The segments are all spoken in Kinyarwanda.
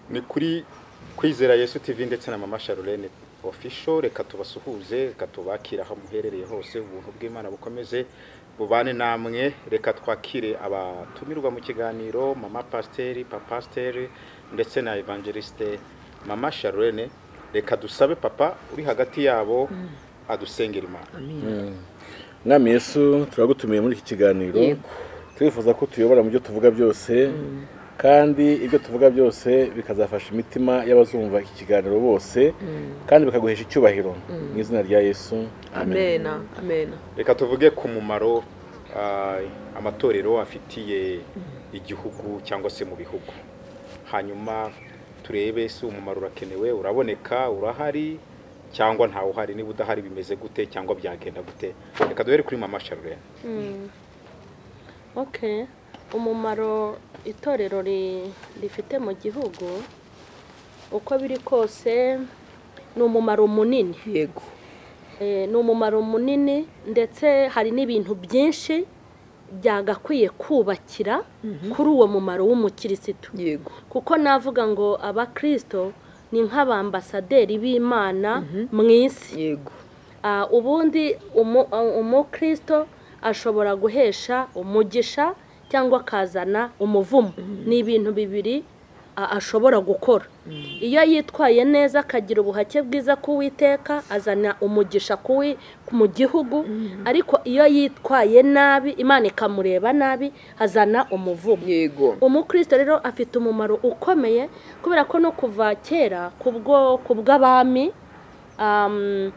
ni kuri kwizera yesu tv ndetse na mama sharurene ofisho reka tubasuhuze reka tubakire aho muherereye hose ubuntu bw'imana bukomeze bubane namwe reka twakire abatumirwa mu kiganiro mama pasiteri papasiteri ndetse na evangelisite mama sharurene reka dusabe papa uri hagati yabo adusengera imana mwami yesu turagutumiye muri iki kiganiro Yego. turifuza ko tuyobora mu byo tuvuga byose kandi ibyo tuvuga byose bikazafasha imitima y'abazumva iki kiganiro bose kandi bikaguhesha icyubahiro mu izina rya yesu amena amena reka tuvuge ku mumaro ah, amatorero afitiye igihugu cyangwa se mu bihugu hanyuma turebe si umumaro urakenewe uraboneka urahari cyangwa ntawe uhari niba udahari bimeze gute cyangwa byagenda gute reka duhere kuri mama sharurene okay umumaro itorero ri- rifite mu gihugu uko biri kose ni umumaro munini yego Eh, ni umumaro munini ndetse hari n'ibintu byinshi byagakwiye kubakira kuri uwo mumaro w'umukirisitu yego kuko navuga ngo abakirisito ni nk'abambasaderi b'imana mu isi yego Ah, ubundi umu- ah, umukristo ashobora guhesha umugisha cyangwa akazana umuvumo ni ibintu bibiri ah, ashobora gukora iyo yitwaye neza akagira ubuhake bwiza k'uwiteka azana umugisha kuwi mu gihugu ariko iyo yitwaye nabi imana ikamureba nabi azana umuvumo yego umukristo rero afite umumaro ukomeye kubera ko no kuva kera ku bwo- ku bw'abami um,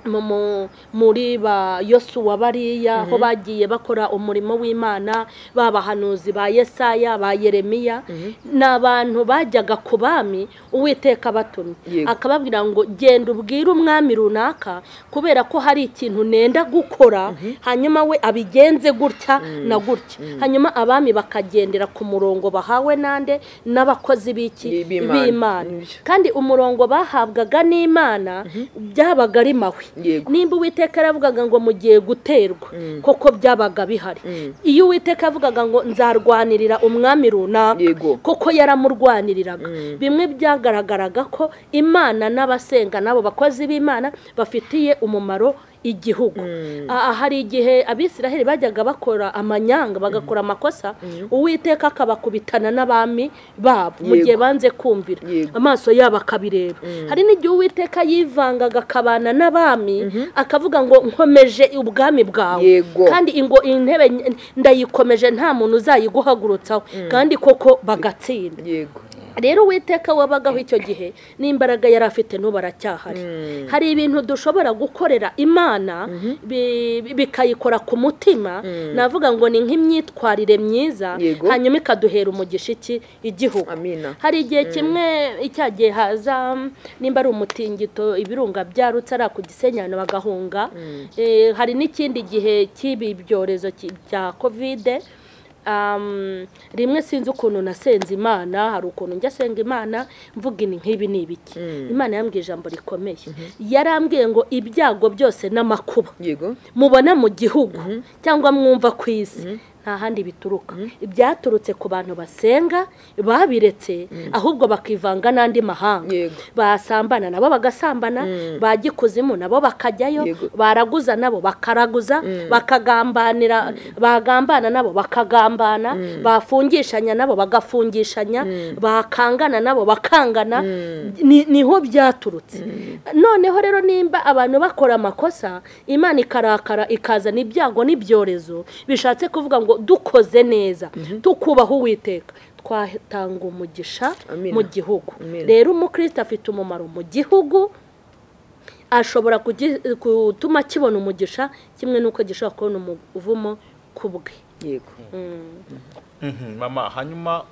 mu- mu- muri ba yosuwa bariya aho bagiye bakora umurimo w'imana babahanuzi ba yesaya ba yeremiya ni abantu bajyaga ku bami uwiteka batumye Yego. akababwira ngo genda ubwire umwami runaka kubera ko hari ikintu nenda gukora hanyuma we abigenze gutya na gutya hanyuma abami bakagendera ku murongo bahawe nande n'abakozi b'iki B'Imana. Nibyo. kandi umurongo bahabwaga n'imana byabaga ari mawe Yego. nimba uwiteka yaravugaga ngo mugiye guterwa koko byabaga bihari iyo uwiteka yavugaga ngo nzarwanirira umwami runaka Yego. koko yaramurwaniriraga bimwe byagaragaraga ko imana n'abasenga n'abo bakozi b'imana bafitiye umumaro igihugu aha hari igihe abisiraheli bajyaga bakora amanyanga bagakora amakosa uwiteka akabakubitana n'abami babo mu Yego. gihe banze kumvira Yego. amaso yabo akabireba hari n'igihe uwiteka yivangaga akabana n'abami akavuga ngo nkomeje ubwami bwawe Yego. kandi ingo intebe n- ndayikomeje nta muntu uzayiguhagurutsaho kandi koko bagatsinda yego rero uwiteka wabagaho icyo gihe n'imbaraga yari afite n'ubu aracyahari hari ibintu dushobora gukorera imana bi- bi- bikayikora ku mutima navuga ngo ni nk'imyitwarire myiza Yego. hanyuma ikaduhera umugisha iki igihugu amina hari igihe kimwe icya gihe haza mm, nimba ari umutingito ibirunga byarutse ari ku gisenyano bagahunga Eh, hari n'ikindi gihe cy'ibi byorezo ki- bya kovide Um, rimwe sinzi ukuntu nasenze imana hari ukuntu njya senga imana mvuga ini nk'ibi ni ibiki imana yambwiye ijambo rikomeye yarambwiye ngo ibyago byose n'amakuba yego mubona mu gihugu cyangwa mwumva ku isi nta handi bituruka ibyaturutse ku bantu basenga babiretse ahubwo bakivanga n'andi mahanga Yego. basambana nabo bagasambana ba gikuzimu nabo bakajyayo Yego. baraguza nabo bakaraguza bakagambanira bagambana nabo bakagambana bafungishanya nabo bagafungishanya bakangana nabo bakangana ni- niho byaturutse noneho rero nimba abantu bakora amakosa imana ikarakara ikazana ibyago n'ibyorezo bishatse kuvuga ngo dukoze neza tukubaho uwiteka twatanga umugisha Amina. mu gihugu Amina. rero umukristo afite umumaro mu gihugu ashobora kugi- gutuma kibona umugisha kimwe n'uko gishobora kubona umuvumo ku bwe yego Mhm, mama hanyuma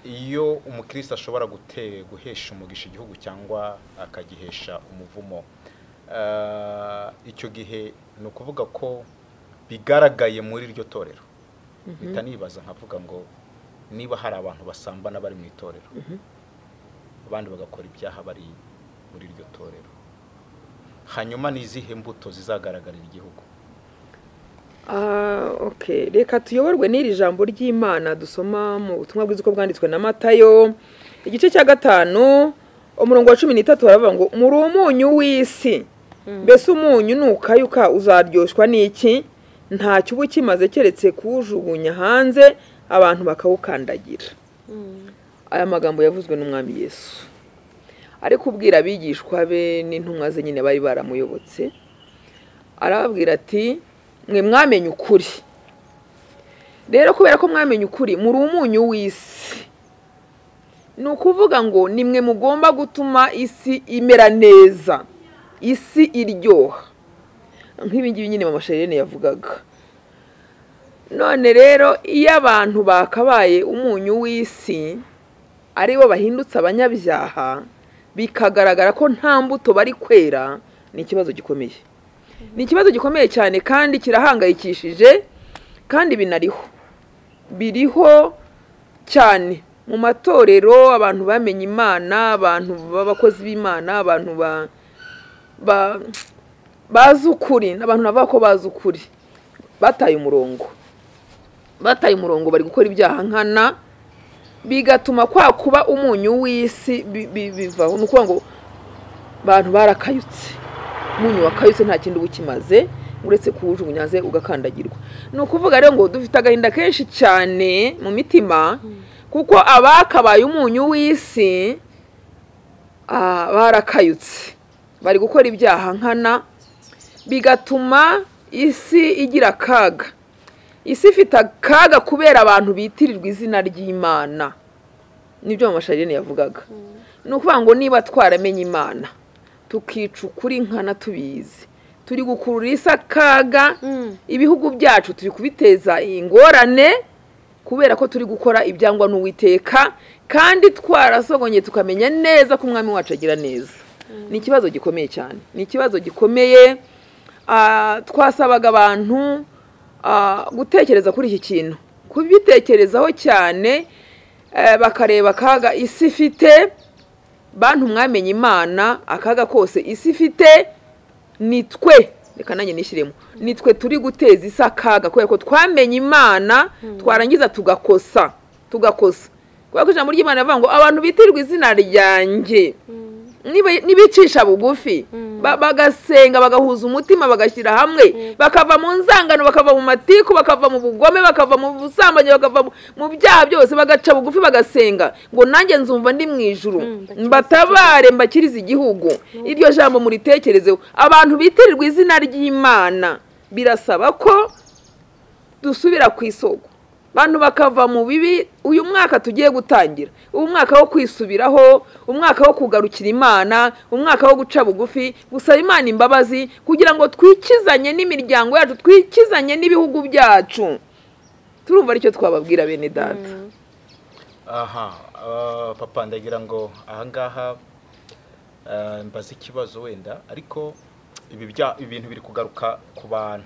iyo umukristo ashobora gute- guhesha umugisha igihugu cyangwa akagihesha umuvumo ah, icyo gihe ni ukuvuga ko bigaragaye muri iryo torero mpita nibaza nkavuga ngo niba hari abantu basambana bari mu itorero abandi bagakora ibyaha bari muri iryo torero hanyuma ni izihe mbuto zizagaragarira igihugu Ah, okay. reka tuyoborwe n'iri jambo ry'imana dusoma mu butumwa bwiza uko bwanditswe na matayo igice cya gatanu umurongo wa cumi n'itatu baravuga ngo muri umunyu w'isi mbese umunyu nukayuka uzaryoshwa n'iki ntacyo uba ukimaze keretse kuwujugunya hanze abantu bakawukandagira aya magambo yavuzwe n'umwami yesu ari kubwira abigishwa be n'intumwa ze nyine bari baramuyobotse arababwira ati mwe mwamenye ukuri rero kubera ko mwamenye ukuri muri umunyu w'isi ni ukuvuga ngo ni mwe mugomba gutuma isi imera neza isi iryoha nk'ibingibi nyine mama sherine yavugaga none rero iyo abantu bakabaye umunyu w'isi ari bo bahindutse abanyabyaha bikagaragara ko nta mbuto bari kwera ni ikibazo gikomeye ni ikibazo gikomeye cyane kandi kirahangayikishije kandi binariho biriho cyane mu matorero abantu bamenye imana abantu b'abakozi b'imana abantu bazi ukuri abantu bavuga ko bazi ukuri bataye umurongo bataye umurongo bari gukora ibyaha nkana bigatuma kwa kuba umunyu w'isi bivaho ni ukuvuga ngo abantu barakayutse umunyu wakayutse nta kindi uba ukimaze uretse kuwujugunya hanze ugakandagirwa ni ukuvuga rero ngo dufite agahinda kenshi cyane mu mitima kuko abakabaye umunyu w'isi barakayutse bari gukora ibyaha nkana bigatuma isi igira akaga isi ifite akaga kubera abantu bitirirwa izina ry'imana nibyo amasharijene yavugaga ni ukuvuga ngo niba twaramenye imana tukica ukuri nkana tubizi turi gukurura isi akaga ibihugu byacu turi kubiteza ingorane kubera ko turi gukora ibyangwa n'uwiteka kandi twarasogonye tukamenya neza ko umwami wacu agira neza ni ikibazo gikomeye cyane ni ikibazo gikomeye twasabaga abantu gutekereza kuri iki kintu kubitekerezaho cyane bakareba akaga isi ifite bantu mwamenye imana akaga kose isi ifite ni twe reka nanjye nishyiremo ni twe turi guteza isi akaga kubera ko twamenye imana twarangiza tugakosa tugakosa kubera ko ijambo ry'imana rivuga ngo abantu bitirirwa izina ryanjye n'ibicisha bugufi bagasenga bagahuza umutima bagashyira hamwe bakava mu nzangano bakava mu matiku bakava mu bugome bakava mu busambanyi bakava mu byaha byose bagaca bugufi bagasenga ngo nanjye nzumva ndi mu ijuru mbatabare mbakirize igihugu iryo jambo muritekerezeho abantu bitirirwa izina ry'imana birasaba ko dusubira ku isoko abantu bakava mu bibi uyu mwaka tugiye gutangira ubu mwaka wo kwisubiraho umwaka wo kugarukira imana umwaka wo guca bugufi gusaba imana imbabazi kugira ngo twikizanye n'imiryango yacu twikizanye n'ibihugu byacu turumva aricyo twababwira bene data aha ah, papa ndagira ngo ahangaha ah, mbaze ikibazo wenda ariko ibi bya ibintu biri kugaruka ku bantu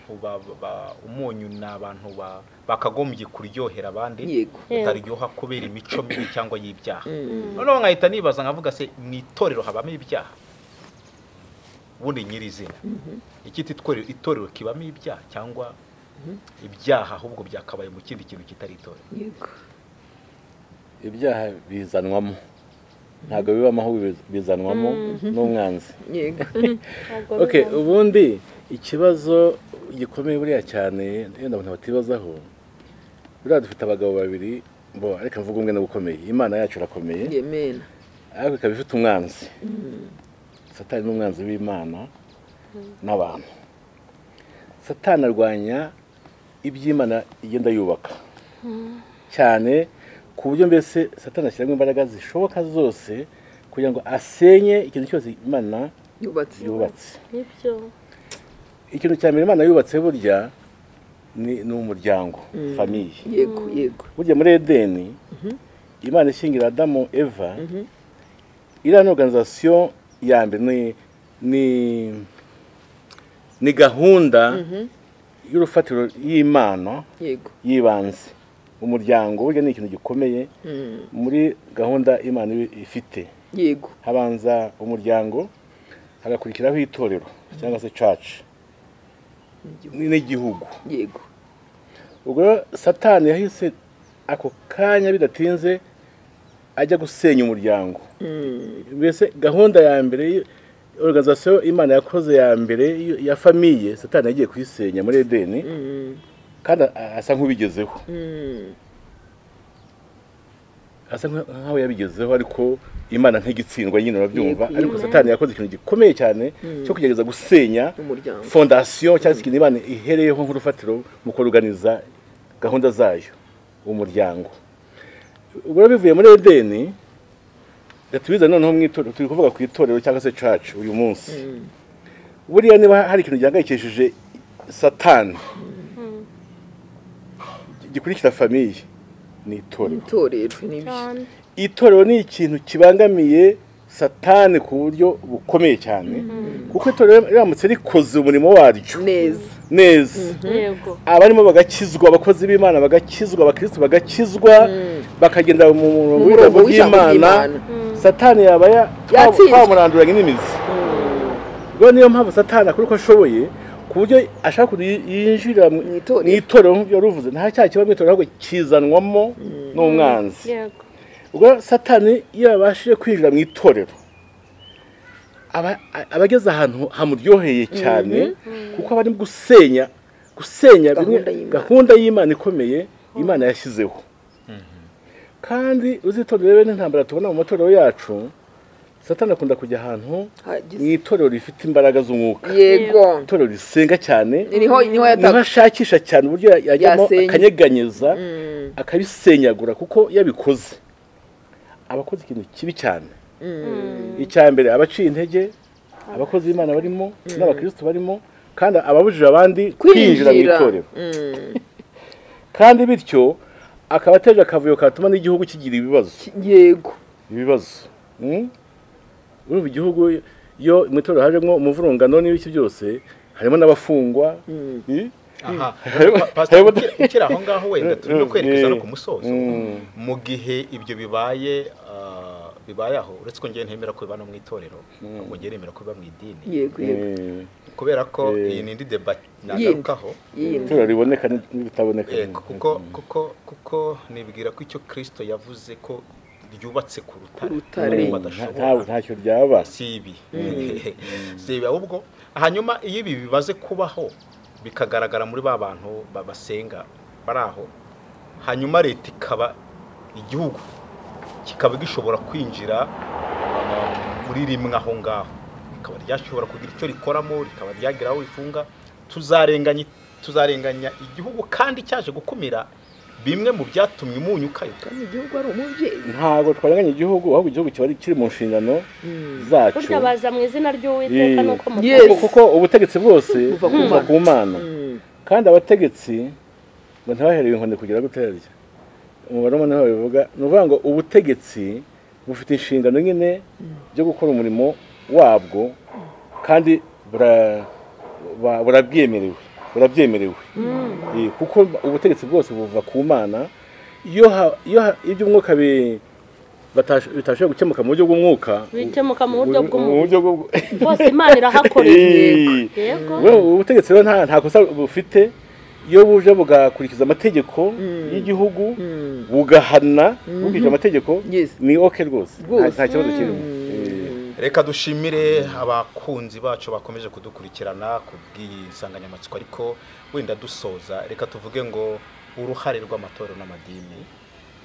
umunyu ni abantu bakagombye kuryohera abandi yego bataryoha kubera imico mibi cyangwa y'ibyaha noneho nkahita nibaza nkavuga se mu itorero habamo ibyaha ubundi nyirizina ikiti itorero kibamo ibyaha cyangwa ibyaha ahubwo byakabaye mu kindi kintu kitari itorero yego ibyaha bizanwamo ntabwo bibamo ahubwo bizanwamo n'umwanzi yego okay ubundi ikibazo gikomeye buriya cyane yenda abantu batibazaho buriya dufite abagabo babiri bo ariko mvuga umwe n'ubukomeye imana yacu irakomeye yemena ariko ikaba ifite umwanzi satani n'umwanzi w'imana n'abantu satani arwanya iby'imana igenda yubaka cyane ku buryo mbese satani ashyiramo imbaraga zishoboka zose kugira ngo asenye ikintu cyose imana yubatse yubatse nibyo ikintu cya mbere imana yubatse burya ni ni umuryango famiye yego yego burya muri edeni imana ishingira adamu eva iriya ni oruganizasiyo ya mbere ni ni ni gahunda y'urufatiro y'imana yego y'ibanze umuryango burya ni ikintu gikomeye Mm. muri gahunda imana ibi- ifite yego habanza umuryango hagakurikiraho itorero cyangwa se caci n'igihugu yego ubwo satani yahise ako kanya bidatinze ajya gusenya umuryango mbese gahunda ya mbere y- organization imana yakoze ya mbere y- ya famiye satani yagiye kuyisenya muri edeni kandi a- asa nk'ubigezeho asa nka- nkaho yabigezeho ariko imana nk'igitsindwa nyine urabyumva Yego, ariko satani yakoze ikintu gikomeye cyane cyo kugerageza gusenya Umuryango. fondasiyo cyangwa se ikintu imana ihereyeho nk'urufatiro mu kuruganiza gahunda zayo umuryango ubwo rero bivuye muri edeni reka tubize noneho mu itorero turi kuvuga ku itorero cyangwa se church uyu munsi buriya niba hari ikintu gihangayikishije satani gikurikira famiye ni itorero itorero ni ibyo cyane itorero ni ikintu kibangamiye satani ku buryo bukomeye cyane kuko itorero riramutse rikoze umurimo waryo neza neza yego abarimo bagakizwa abakozi b'imana bagakizwa abakirisitu bagakizwa bakagendera mu murongo Mu murongo w'ijambo w'ijambo ry'imana ry'Imana. satani yaba ya- twa- Yatsinzwe. twamuranduranya n'imizi rero niyo mpamvu satani akora uko ashoboye ku buryo ashaka kuntu yi- yinjirira mu Mu itorero. mu itorero nk'ibyo ruvuze nta cyaha kiba mu itorero ahubwo kizanwamo n'umwanzi yego ubwo satani iyo yabashije kwinjira mu itorero aba aba ageze ahantu hamuryoheye cyane kuko aba ari gusenya gusenya bimwe Gahunda y'Imana. gahunda y'imana ikomeye imana yashyizeho kandi uzitondere rero n'intambara tubona mu matorero yacu satani akunda kujya ahantu mu Hagize- itorero rifite imbaraga z'umwuka yego itorero risenga cyane niho niho niho yataka ashakisha cyane uburyo yajyamo Yasenya. akanyeganyeza akabisenyagura kuko iyo abikoze aba akoze ikintu kibi cyane icya mbere aba aciye intege abakozi b'imana barimo n'abakirisitu barimo kandi ababujije abandi kwinjira mu itorero kandi bityo akaba ateje akavuyo katuma n'igihugu kigira ibibazo yego ibibazo Mm? urumva igihugu iyo mu itorero hajemo umuvurungano n'ibiki byose harimo n'abafungwa Eh? aha Harimo- pasiteri harimo- ukiri aho ngaho wenda turimo kwerekeza no ku musozo Mm. mu gihe ibyo bibaye ah, bibaye aho uretse ko ngewe ntemera ko biba no mu itorero ahubwo ngewe nemera ko biba mu idini yego yego Eh, kubera ko Eh. iyi ni indi debate Yindi. nagarukaho yindi itorero riboneka n'ibitaboneka Eh, kuko kuko kuko nibwira ko icyo kirisito yavuze ko ryubatse ku rutare rutare. n'umuntu ntabwo badashobora ntacyo ryaba si ibi si ibi ahubwo hanyuma iyo ibi bimaze kubaho bikagaragara muri ba bantu ba- basenga bari aho hanyuma leta ikaba igihugu kikaba gishobora kwinjira uh, muri rimwe aho ngaho rikaba ryashobora kugira icyo rikoramo rikaba ryagira aho rifunga tuzarenganya tuzarenganya igihugu kandi cyaje gukumira bimwe mu byatumye umunyukayo kandi igihugu ari umubyeyi ntabwo twarenganya igihugu ahubwo igihugu kiba ari- kiri mu nshingano zacu burya baza mu izina ry'uwiteka Eh. nuko Yes. Kuko- kuko ubutegetsi bwose Buva ku buva Mana. ku mana kandi abategetsi ngo ntibahereye inkoni kugira guterarya umubare umwe niho bivuga ni ukuvuga ngo ubutegetsi bufite inshingano nyine byo gukora umurimo wabwo kandi bura- ba- burabyemerewe burabyemerewe Eh, kuko ubutegetsi bwose buva ku mana iyo ha- iyo ha- iby'umwuka bi- batash- bitashoboye gukemuka mu buryo bw'umwuka bikemuka mu buryo mu bw'umuntu buryo bw'u- bose imana irahakoreye Eh. yego Wowe ubutegetsi rero nta nta kosa bufite iyo buje bugakurikiza amategeko y'igihugu bugahana bukurikiza amategeko Yes. ni oke rwose Nta- Rwose. nta kibazo kirimo reka dushimire abakunzi bacu bakomeje kudukurikirana ku bw'insanganyamatsiko ariko wenda dusoza reka tuvuge ngo uruhare rw'amatorero n'amadini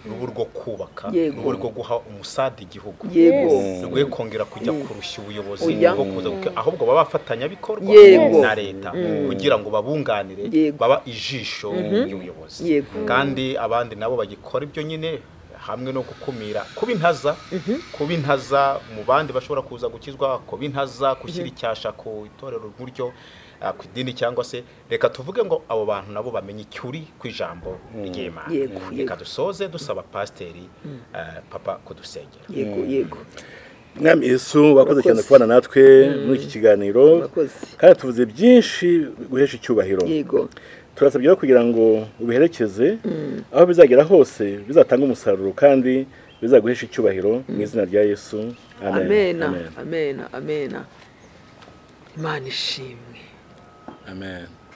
ruba urwo kubaka Yego. ruba urwo guha umusada igihugu yego rwe kongera kujya kurushya ubuyobozi Oya. bwo kuza guke- ahubwo baba bafatanyabikorwa Yego. na leta kugira ngo babunganire Yego. baba ijisho ry'ubuyobozi Yego. kandi abandi nabo bagikora ibyo nyine hamwe no gukumira kuba intaza kuba intaza mu bandi bashobora kuza gukizwa kuba intaza gushyira icyasha ku itorero nk'uryo ah, ku idini cyangwa se reka tuvuge ngo abo bantu nabo bamenye icyuri ku ijambo ry'imana Yego, reka yego. dusoze dusaba pasiteri eh, papa kudusengera yego yego mwami yesu wakoze cyane kubana natwe muri iki kiganiro Murakoze. kandi tuvuze byinshi guhesha icyubahiro yego turasabye rero kugira ngo ubiherekeze aho bizagera hose bizatanga umusaruro kandi bizaguhesha icyubahiro mu izina rya yesu amen amena Amen. amena amena imana ishimwe amen